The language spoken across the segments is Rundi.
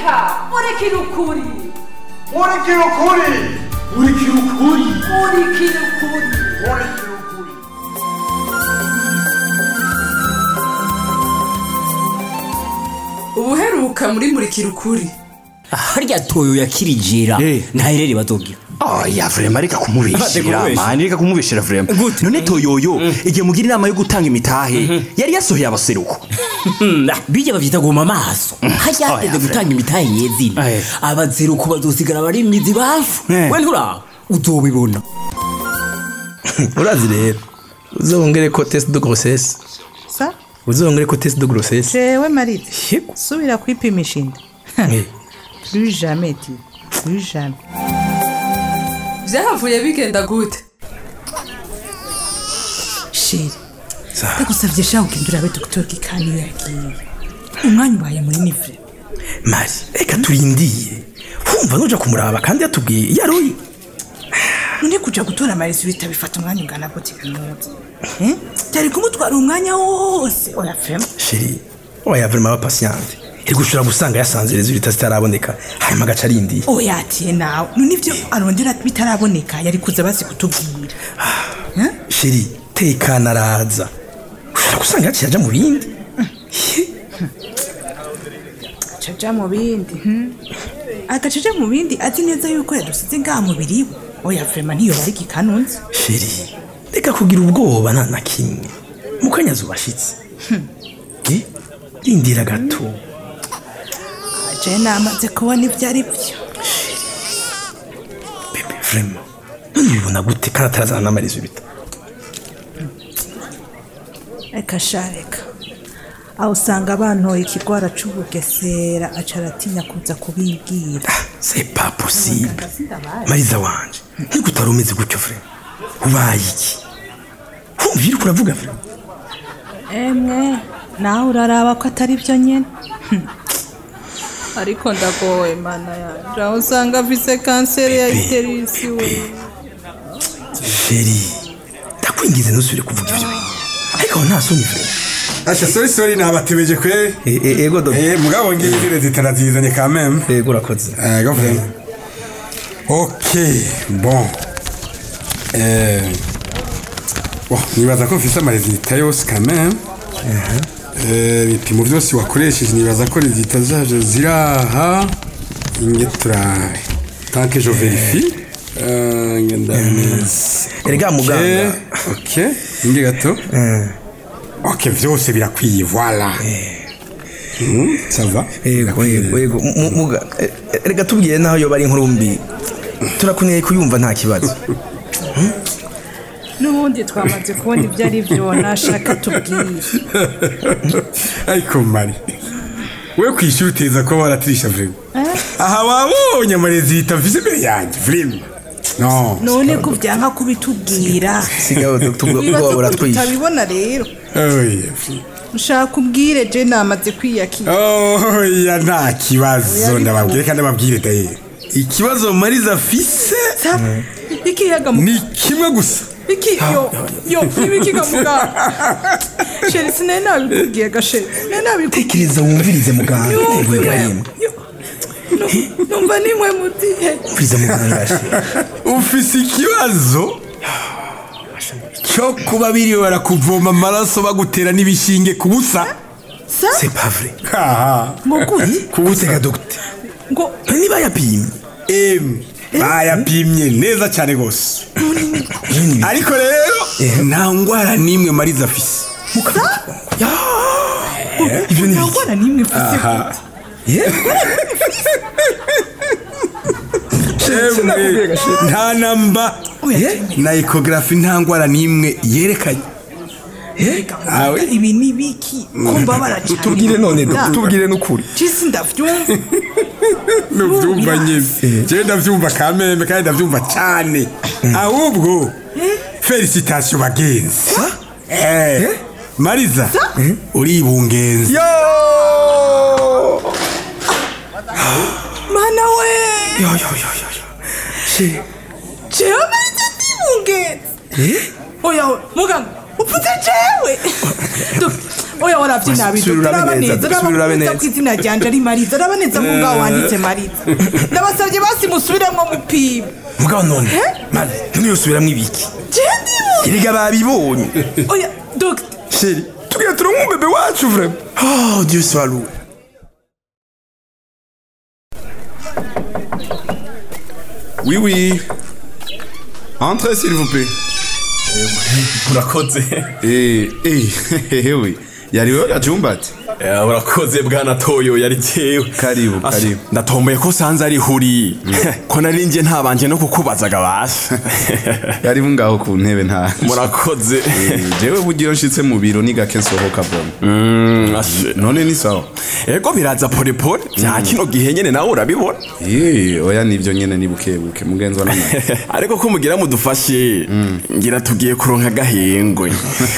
reka murikira ukuri murikira ukuri murikira ukuri murikira ukuri murikira ukuri ubuheruka muri murikira ukuri harya toyo yakirijira Eh. ntaherere bazogira oya vrema reka kumubeshera kumubeshya. mani reka kumubeshera vrema Gute? none toyoyo igihe mugira inama yo gutanga imitahe yari yasohoye abaseruko bijya bavyita guma amaso harya Oya, hageze Fred. gutanga imitahe yezina Eh. abazeruko bazosigara bari imizi bafu Eh. we nturaho uzobibona urazi rero uzongere ko test de grossesse sa uzongere ko test de grossesse jewe marite Yego. subira kwipimisha inda Eh, plus jamais ti plus jamais vyahavuye bigenda gute sheri sa- ndagusavye sha ugenda urabe dogiteri gikaniyo yagiye umwanya ubaye munini vre mari reka turindiye wumva nuja kumuraba kandi yatubwiye yaroye none kuja gutora amarezo bita bifata umwanya ungana gute kaminuza Eh? byari kumutwara umwanya wose oya fema sheri oya vrema aba patiente iri gushobora gusanga yasanze resultat zitaraboneka hanyuma agaca arindiye oya atiye nawe none ivyo arondera bitaraboneka yari kuza bazi kutubwira Eh? sheri tekana araza ushobora gusanga yaciye aja mu bindi caja mu bindi hmm? agaca aja mu bindi azi neza yuko yadusize ngaha mubiri we oya vrema ntiyoba ari gikanunzi sheri reka kugira ubwoba nta na kimwe mukanya zubashitse Eh, rindira gato je namaze kubona ivyo ari vyo bebe vrema none ubibona gute kandi atarazana n'amarizo bita reka sha reka aho usanga bantoye ikigwara c'ubugesera aca aratinya kuza kubibwira c'est pas possible mariza wanje niko utari umeze gutyo vrema ubaye iki wumva iriko uravuga vrema emwe nawe uraraba ko atari vyo nyene Hmm. ariko ndagowe mana yanje aho usanga afise kanseri ya iterisi we sheri ndakwingize ntusubire kuvuga ivyo ariko aho nta soni vrema Asha sorry sorry nabatebeje kwe. Eh, eh, ego dodo Eh mugabo ngiye zire zitarazizanye quand même. ego urakoze Eh go vraiment. OK, bon. Eh Bon, nibaza ko mfise amaresultat yose quand même. Eh ibipimo byose wakoresheje nibaza ko resultat zaje ziraha. Inge turabe. Tant que je vérifie. Euh, ngenda neza. erega muganga Ok, inge gato. Ok, vyose birakwiye, voilà. Mhm, ça va. ego ego ego Mu- muga eh, eh, erega tubwiye naho yoba ari inkuru mbi turakuneye kuyumva nta kibazo n'ubundi twamaze kubona ivyo ari vyo nashaka tubwire ariko mari we kwishyura uteza ko waratirisha vrema aha wabonye amarezita mvise imbere yanjye vrema no none ko vyanka kubitubwira sigaho nibaza ubwoba ko buratwishe tutabibona rero oya ushaka ubwire je namaze kwiyakira oya nta kibazo ndababwire kandi ndababwire daye ikibazo mariza afise sa ikiyaga mu ni kimwe gusa iki yo yo ibikiga muganga sheri sinari nabikubwiye gasheri sinari nabikubwiye tekereza wumvirize muganga ego ibrahim Yo. Nu- numva nimwe mutihe wumvirize muganga she ufise ikibazo cyo kuba biriwe barakuvoma amaraso bagutera n'ibishinge ku busa sa c'est pas vrai haha ngo gute kubutega dogite ngo niba yapimye Em, bayapimye neza cyane rwose ariko rero nta ndwara n'imwe mariza afise ibyo ni nta biki ngwara n'imwe mfise aha Yeah? Emwe, nta namba na ekogarafi nta ndwara n'imwe yerekanye awe ibi ni biki ko mbabara cyane tubwire none dogite tubwire n'ukuri jisi ndavyumva nubyumva nyine njyewe ndabyumva kamembe kandi ndabyumva cyane ahubwo felicitasiyo bagenzi Eh, mariza uribungenza yo mana we yo yo yo yo yo she jewe marize ndibungenze eh oya we muganga upfutse jewe Do- oya warabyina bido Subira urabe turaba neza, neza subira urabe urabaneza neza. ku izina ryanje ari mariza uraba neza ko ngaho wanditse mariza ndabasabye basi musubiremo mupima mugabo none mani ntimuyosubiramo ibiki jendi erega babibonye oya dogita sheri tugira turonke umubebe wacu vrema oh dieu soit loué Oui, oui. Entrez, s'il vous plaît. urakoze Eh, eh, eh, oui. Yari wewe gacumba ati? Eh, urakoze bwana toyo yari jewe Karibu, Asha, karibu. ndatomboye ko sanze ari huri ko nari nje ntabanje no kukubazaga basi Yari ngaho ku ntebe nta. murakoze Eh, Jewe bugiye nshitse mu biro ni gake nsohoka bona. Mm, ashe. None ni sawa. ego biraza polepole bya kino gihe nyene nawe urabibona Eh, oya nivyo nyene ni bukebuke mugenzwa n'amara. ariko ko mugira mudufashe ngira tugiye kuronka agahengwe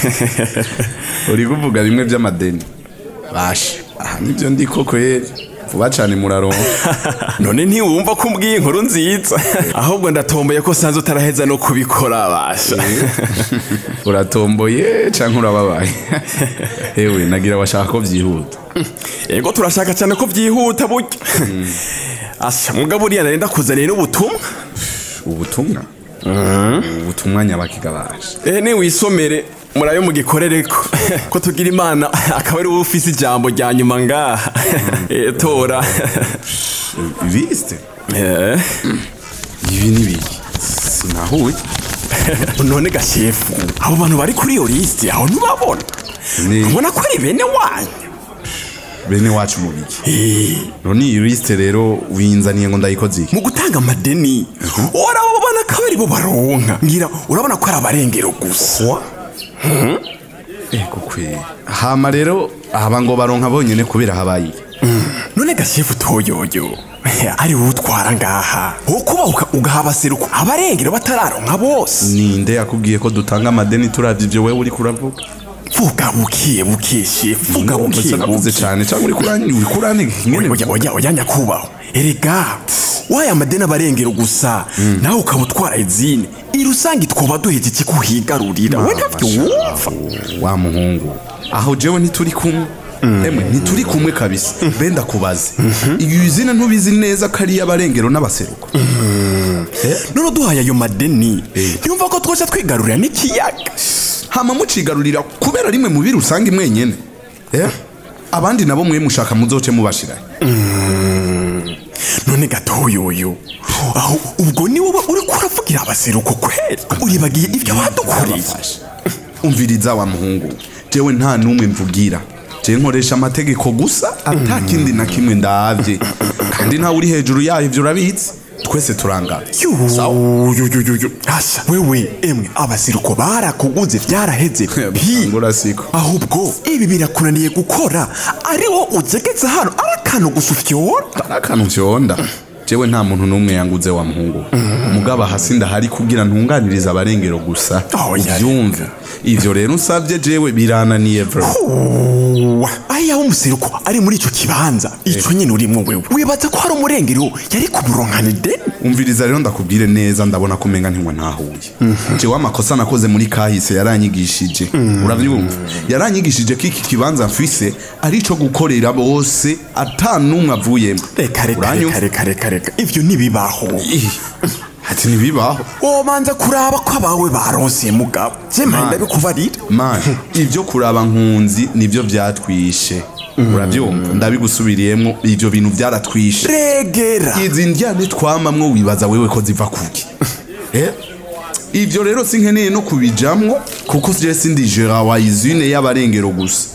Uri kuvuga bimwe by'amadeni. Bashe. Aha nivyo ndi koko yeri. Vuba cane muraronka. none ntiwumva ko umbwiye inkuru nziza ahubwo ndatomboye ko sanze utaraheza no kubikora basha Uratomboye canke urababaye. Ewe nagira washaka ko vyihuta. ego turashaka cyane ko byihuta burya asha mugabo uriya nari ndakuzaniye n'ubutumwa Ubutumwa. Ubutumwa nyabakiga bashe. eh ni wisomere murayo mugikorereko ko tugira imana akaba ari wowe ufise ijambo rya nyuma ngaha Eh, tora Viste? Eh, Ibi ni biki? Sinahuye. none gashefu abo bantu bari kuri iyo lisiti aho ntibabona Ni ubona ko ari bene wanyu bene wacu mu biki. Eh, None iyi liste rero winzaniye ngo ndayikoze iki? mu gutanga amadeni urabona ko ari bo baronka ngira urabona ko ari abarengero gusa Ego kwe. Hama rero aba ngo baronka bonyene kubera habaye. iki? none gashefu toyoyo ari wowe utwara ngaha wowe kuba uka- ugaha abaseruko abarengero batararonka bose Ninde yakubwiye ko dutanga amadeni turavye ivyo wewe uri kuravuga? vuga bukiye bukiye shefu vuga bukiye navuze bukiye cyane cyangwa uri kurani uri kurani oya oya oya oya nyakubahwa erega waye amadeni abarengero gusa nawe ukaba utwara izine irusange twoba duheze iki kuhigarurira we ntavyo wumva wa muhungu aho jewe ntituri kumwe emwe ntituri kumwe kabisa benda kubaze iyo izina ntubizi neza ko ari iy'abarengero n'abaseruko none duhaye ayo madeni ntiyumva ko twoca twigarurira n'ikiyaga hama mucigarurira kubera rimwe mu biri usanga imwenyene Eh? abandi nabo mwe mushaka muzoce mubashirayo none gatoyoyo aho ubwo ni wowe uri kuravugira abaseruko kweli uribagiye ibyo badukoreye umviriza wa muhungu jewe nta n'umwe mvugira je nkoresha amategeko gusa ata kindi na kimwe ndavye kandi ntawe uri hejuru yayo ivyo urabizi twese turangana yuyuyuyu asa wewe emwe abaseruko barakuguze vyaraheze pi ngura siko ahubwo ibi birakunaniye gukora ariwo uzegetse hano ari akantu gusa ufyora ari akantu vyonda jewe nta muntu n'umwe yanguze wa muhungu mugabo hasi ndahari kugira ntunganiriza abarengero gusa Oh, yari- uvyumve ivyo rero usavye jewe birananiye vro Uwa, ayaho umuseruko ari muri ico kibanza ico nyene urimwo wewe wibaza ko hari umurengero yari kumuronkana ideni umviriza rero ndakubwire neza ndabona ko umenga ntiwe ntahuye jewe amakosa nakoze muri kahise yaranyigishije uravyumva yaranyigishije ko iki kibanza mfise ari ico gukorera bose ata n'umwe avuyemo reka reka Uranyumva? reka reka reka reka ivyo ntibibaho Ih, ati ntibibaho womanza kuraba ko abawe baronse mugabo jemaye Man. ndabikubarira man ibyo kuraba nkunzi nibyo vyatwishe uravyumva ndabigusubiriyemwo ivyo bintu vyaratwishe regera izi ndyane twamamwo wibaza wewe ko ziva kuki eh? ivyo rero sinkeneye no kubijamwo kuko je sindi gera wa izine y'abarengero gusa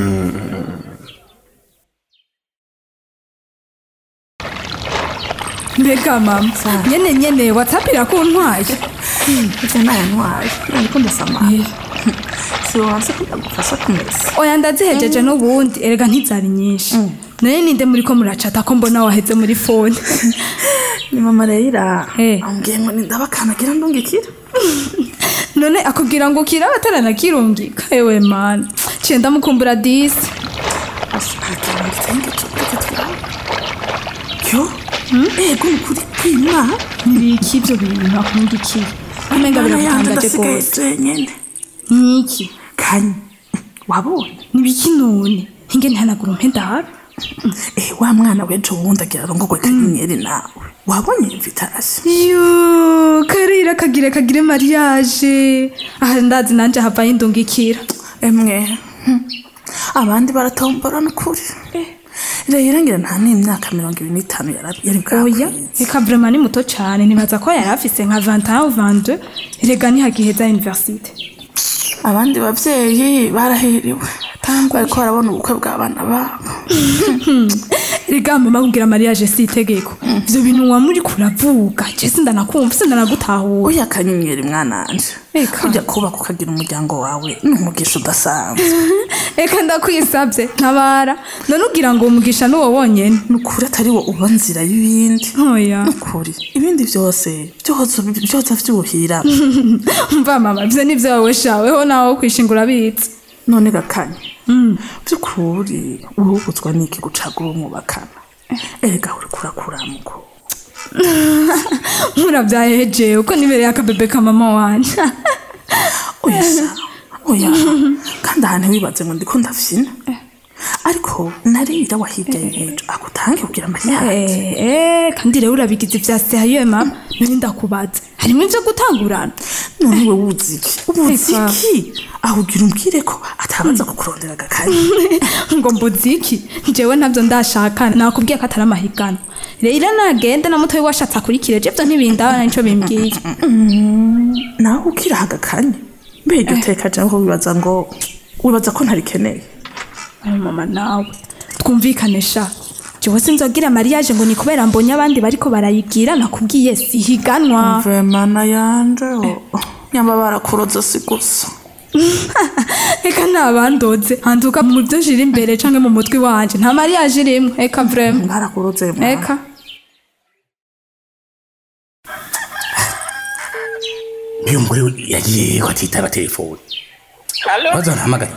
mbega mama nyene nyene whatsapp irakuntwaye ivyo nayantwaye ariko ndasamaye siwanse ko ndagufasha kumesa oya ndazihejeje n'ubundi erega ntizari nyinshi naye ninde muri ko muracata ko mbona waheze muri fone ni mama reyira Eh. ambwiye ngo nindabakanagira ndungikira none akubwira ngo ukira bataranakirungika ewe mana ciye ndamukumbura disi ashakagira ngo itenge tuvuge twawe yo ego ni kuri kwima nibiki ibyo bintu akundikiye umenga biragutangaje rwose wenyene nkiki kanye wabonye nibiki none hinge ntihanagura umpe ndabe eh wa mwana wejo wundi agira arongogwe kanyenyeri nawe wabonye invitation yo karira kagire kagire mariage aha ndazi nanje havayo indungikira emwe hmm. abandi baratombora n'ukuri rero ngira nta n'imyaka mirongo ibiri n'itanu yari yari oya bwakwiye eka vrema ni muto cane nibaza ko yari afise nka 21 ou 22 erega ntihagiheza universite abandi bavyeyi barahiriwe bariko barabona ubukwe bw'abana babo erega mama kugira mariage si itegeko ivyo bintu wa muri kuravuga je sindanakumva sindanagutahura oya kanyenyeri mwananje Eka. ujya kubaka ukagira umuryango wawe ni umugisha udasanzwe eka ndakwisavye ntabara none ugira ngo umugisha n'uwo wonyene nukuri atari wo uba nzira y'ibindi oya nukuri ibindi byose byose byose vyuhira mva mama ivyo nivyo wowe shaweho nawe wo kwishingura bitse none gakanye by'ukuri urubutswa n'iki gucagura umwubakana erega uri kurakuramuko muravyahejewe uko nibereye akabebe ka mama wanje oya sa oya kandi ahantu wibaze ngo ndiko ndafyina ariko narira wahirya y'ejo agutange kugira mariage Eh, eh, kandi rero urabigize vya sehayo mama nari ndakubaza harimwo ivyo gutangurana none we wuzi iki ubuzi Eka. iki aho ugira umbwire ko atabaza kukurondera agakanya ngo mbuziki jewe ntabyo ndashaka nakubwiye ko atari amahigano rero nagende na mutoyi washatse akurikire je vyo ntibindabana nico bimbwiye nawe ukiraha agakanya mbere iryo teka cyangwa wibaza ngo wibaza ko ntarikeneye Ayo mama nawe twumvikane sha jewe sinzogira mariage ngo ni kubera mbonye abandi bariko barayigira nakubwiye sihiganwa vemana yanje nyamba barakuroza si gusa eka ntabandoze handuka mu byo nshira imbere canke mu mutwe wanje nta mariage irimwo eka vrema barakuroze mwana. eka niyo mugore yagiye ko atitaba telefone Halo? urazahamagaye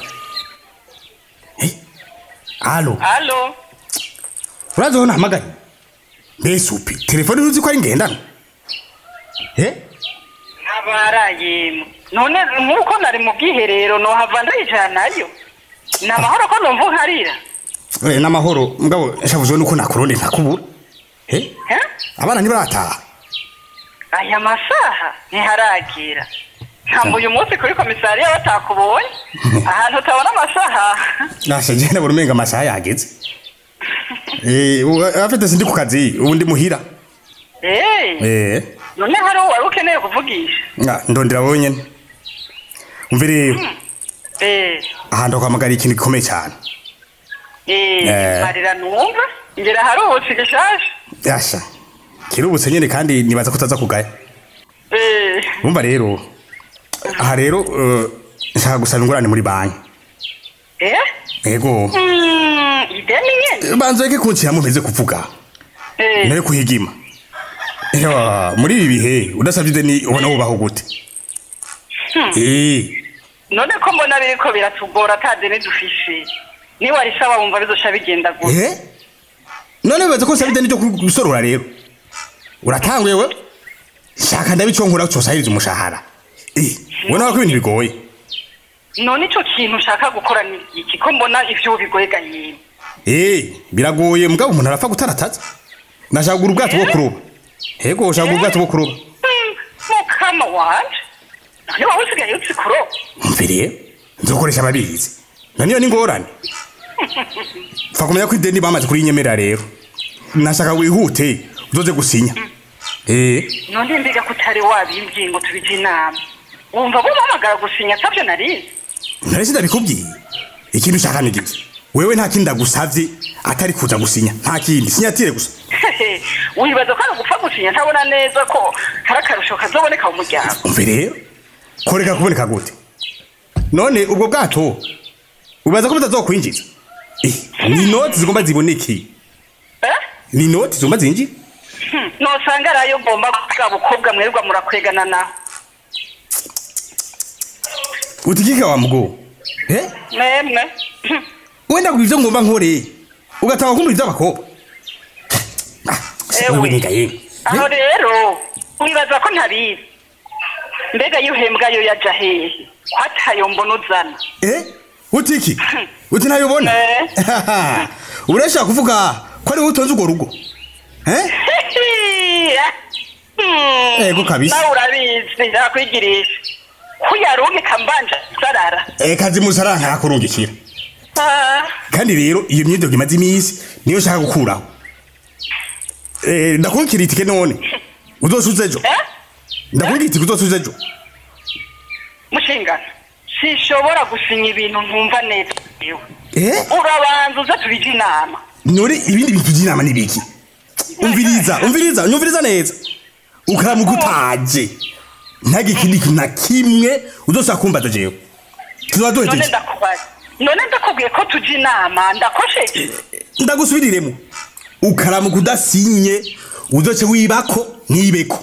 Eh? halo Halo? uraza nahamagaye mbese upi telefone uzi ko ari ngendana Eh? Ntabarayemo. None nk'uko nari mu bwiherero nohava ndayijana nayo. Ni amahoro ko numva nkarira. Eh, n'amahoro mugabo nshavuzwe nuko nakuronde ntakubura Eh? Eh? abana ntibarataha Aya masaha ntiharagira. Ntabwo uyu munsi kuri komisariya batakubonye. Ahantu utabona amasaha. nasha je nabona umenga amasaha yageze Eh, ubu- afite sindi ku kazi ubu ndi muhira Eh, Eh, none hari uwo wari ukeneye kuvugisha. nga, ndondera wowe nyene umve rero Eh, ahantu kwamagara ikintu gikomeye cyane eh, Eh. marira numva. Ngera hari ubutsi gishasha. yasha kirubutse nyene kandi nibaza ko utaza kugaya Eh, umva rero aha rero eh, nshaka gusaba ingurane muri banki eh? ego Mm, ideni nyene. banza reke kunshyiramo mpeze kuvuga Eh. nayo kuhigima Ewa, muri ibi bihe udasabye ideni ubona wubaho gute Hmm. Eh, none ko mbona biriko biratugora atazi nidufishe niwarisaba wumva bizosha bigenda gute eh? none wibaza ko nsaba ideni ryo gusorora rero uratanguye we shaka ndabiconkura cosahiriza umushahara Eh, ubona ko ibintu bigoye none ico kintu ushaka gukora ni iki ko mbona ivyo bigoye gayini Eh, biragoye mugabo umuntu arapfa gutarataza nashaka kugura ubwato bwo kuroba ego shaka kugura ubwato bwo kuroba mukama wanje none wowe usigaye uzi kuroba mve rero nzokoresha ababizi naniyo ni ngorane pfa kumenya ko ideni bamaze kurinyemerera rero nashaka wihute uzoze gusinya eh none mbiga ko utari wabimbwiye ngo tubije inama wumva bo bahamagara gusinya atavyo narizi nari sindabikubwiye ikintu ushaka ni giki wewe nta kindi ndagusavye atari kuza gusinya nta kindi sinyatire gusa wibaza ko ari ugupfa gusinya ntabona neza ko hari akarusho kazoboneka mu muryango umve rero koreka kuboneka gute none ubwo bwato ubaza ko butazokwinjiza Eh, ni inoti zigomba ziboneke ni inoti zigomba zinjira Hmm, nosanga ari ayo ngomba bwa bukobwa mwerwa murakwegana naho utigika wa mugo eh memwe wenda ngo ivyo ngomba nkore ugatanga kumva ivy'abakobwa wewe niga yewe aho rero wibaza ko ntabizi mbega iyo uhembwa yo yaja hehe ko atayo mbona uzana eh uti iki uti ntayobona urashaka kuvuga ko ari wowe utonze urwo rugo eh Ego kabisa. nawe urabizi ndakwigirisha kuyarungika mbanje sarara eh kazi musara ntakurungikira Ah, kandi rero iyo myidogo imaze iminsi niyo nshaka gukuraho eh ndakubwira itike none uzosuza ejo ndakubwira itike uzosuza ejo mushingana sinshobora gusinya ibintu ntumva neza yewe eh urabanza uze tubije inama none ibindi bintu by'inama ni biki umviriza umviriza nyumviriza neza ukaramuka utaje ntage ikindi kintu na kimwe uzosaba kumbaza jewe tuzoba none duhejeje ndakubaza none ndakubwiye ko tujya inama ndakosheje ndagusubiriremo ukaramuka udasinye uzoce wibako ntibeko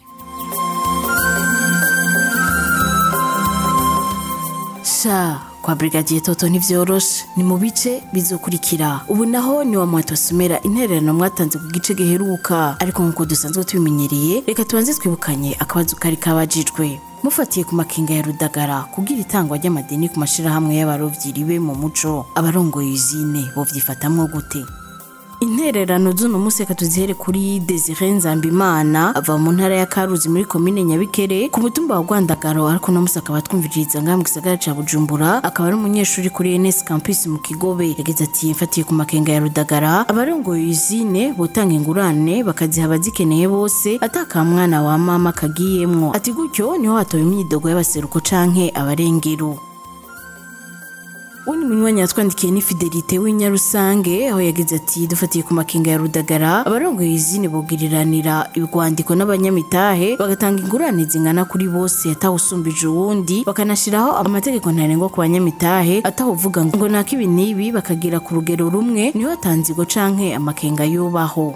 sha kwa brigadier toto ntivyoroshe ni mu bice bizokurikira ubu naho ni wa mwatosomera intererano mwatanze ku gice giheruka ariko nk'uko dusanzwe tubimenyereye reka tubanze twibukanye akabazo kari kabajijwe mufatiye ku makinga ya rudagara kubwira itangwa ry'amadeni ku mashirahamwe y'abarovyi ribe mu muco abarongoye izine bovyifatamwo gute intererano z'uno munsi reka tuzihere kuri desire nzambimana ava mu ntara ya karuzi muri komine nyabikere ku mutumba wa rwandagaro ariko uno munsi akaba twumviriza ngaha mu gisagara ca bujumbura akaba ari umunyeshuri kuri ns campus mu kigobe yagize ati mfatiye ku makenga ya rudagara abarongoye izine botanga ingurane bakaziha abazikeneye bose ataka mwana wa mama kagiyemwo ati gutyo niho hatowe imyidogo y'abaseruko canke abarengero undi munywanyi yatwandikiye ni fidelite w'inyarusange aho yagize ati dufatiye ku makinga ya rudagara abarongoye izine bugiriranira urwandiko n'abanyamitahe bagatanga ingurane zingana kuri bose atawusumbije uwundi bakanashyiraho amategeko ntarengwa ku banyamitahe atawuvuga ngo naka ibi n'ibi bakagira ku rugero rumwe niho hatanzirwa canke amakenga yubaho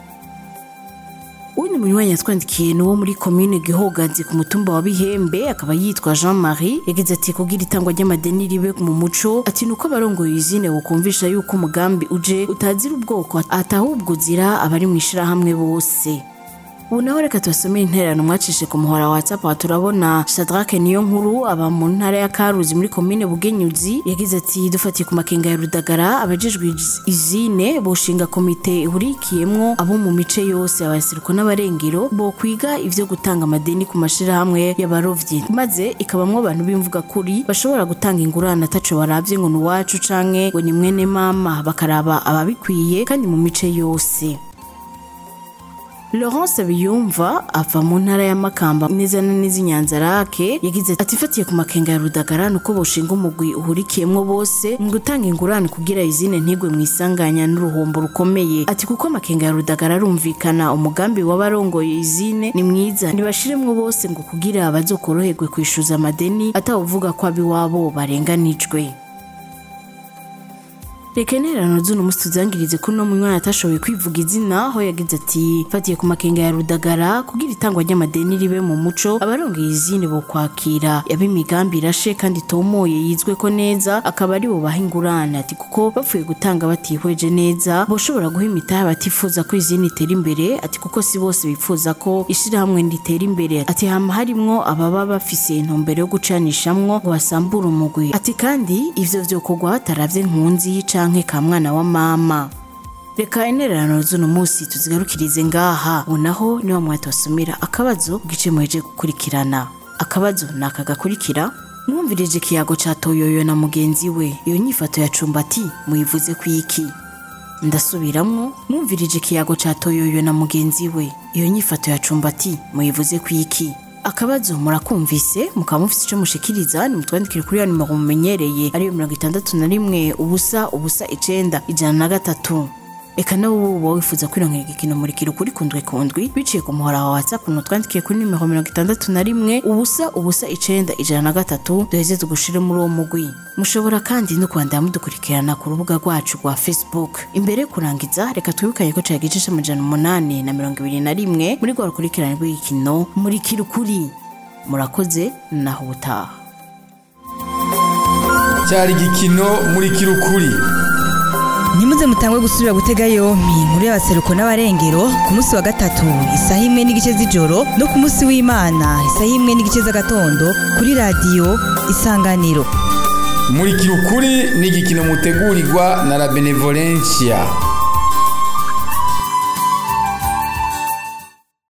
uwundi munywanyi yatwandikiye ni uwo muri komine gihogazi ku mutumba wa bihembe akaba yitwa jean marie yagize ati kubwira itangwa ry'amadeni ribe mu muco ati ni uko abarongoye izine bukumvisha yuko umugambi uje utazira ubwoko atahubwo uzira abari mu ishirahamwe bose ubu naho reka tubasomere intererano mwacishe ku muhora wa whatsapp aha turabona shadrake niyo nkuru aba mu ntara ya karuzi muri komine bugenyuzi yagize ati dufatiye ku makenga ya rudagara abajejwe iz- izine boshinga komite ihurikiyemwo abo mu mice yose abasiruko n'abarengero bo kwiga ivyo gutanga amadeni ku mashirahamwe y'abarovyi maze ikabamwo abantu b'imvuga kuri bashobora gutanga ingurane ataco baravye ngo ni uwacu canke ngo ni mwene mama bakaraba ababikwiye kandi mu mice yose Laurence Biyumva ava mu ntara ya Makamba neza na neza inyanzarake yagize ati fatiye ku makenga ya Rudagara nuko boshinga umugwi uhurikiyemwo bose mu gutanga ingurane kugira izine ntigwe mu isanganya n'uruhombo rukomeye ati kuko amakenga ya Rudagara arumvikana umugambi w'abarongoye izine ni mwiza ntibashiremwo bose ngo kugira bazokoroherwe kwishuza amadeni atawuvuga ko abiwabo barenganijwe reka intererano z'uno munsi tuzangirize kuri uno munywana atashoboye kwivuga izina aho yagize ati fatiye ku makenga ya rudagara kugira itangwa ry'amadeni ribe mu muco abarongeye izine bo kwakira yaba imigambi irashe kandi itomoye yizwe ko neza akaba ari bubaha ingurane ati kuko bapfuye gutanga batihweje neza boshobora guha imitahe batifuza ko izindi itera imbere ati kuko si bose bifuza ko ishirahamwe ritera imbere ati hama harimwo ababa bafise intumbero yo gucanishamwo ngo basambure umugwi ati kandi ivyo vyokorwa hataravye nkunzi canke ka mwana wa mama reka intererano z'uno munsi tuzigarukirize ngaha ubu naho niwa mwatosomera akabazo gice muheje gukurikirana akabazo ni aka gakurikira mwumvirije ikiyago ca toyoyo na mugenzi we iyo nyifato ya cumbati muyivuze ku iki ndasubiramwo mwumvirije ikiyago ca toyoyo na mugenzi we iyo nyifato ya cumbati muyivuze ku iki akabazo murakumvise mukaba mufite icyo mushikiriza nimutwandikire kuri ya nimero mumenyereye ariyo mirongo itandatu na rimwe ubusa ubusa icenda ijana na gatatu reka nawe uba wifuza kwironkera igikino murikira ukuri kundwi kundwi biciye ku muhora wa whatsapp nutwandikiye kuri nimero mirongo itandatu na rimwe ubusa ubusa icenda ijana na gatatu duheze tugushire muri uwo mugwi mushobora kandi no kwandira mudukurikirana ku rubuga rwacu rwa facebook imbere yo kurangiza reka twibukanye ko cari igice c'amajana umunani na mirongo ibiri na rimwe muri rwa rukurikirane rw'igikino murikira ukuri murakoze naho ubutaha cyari igikino muri kirukuri ntimuze mutangwe gusubira gutega yompi inkuru y'abaseruko n'abarengero ku munsi wa gatatu isaha imwe n'igice z'ijoro no ku munsi w'imana isaha imwe n'igice z'agatondo kuri radiyo isanganiro murikira ukuri ni igikino mutegurirwa na la benevolencia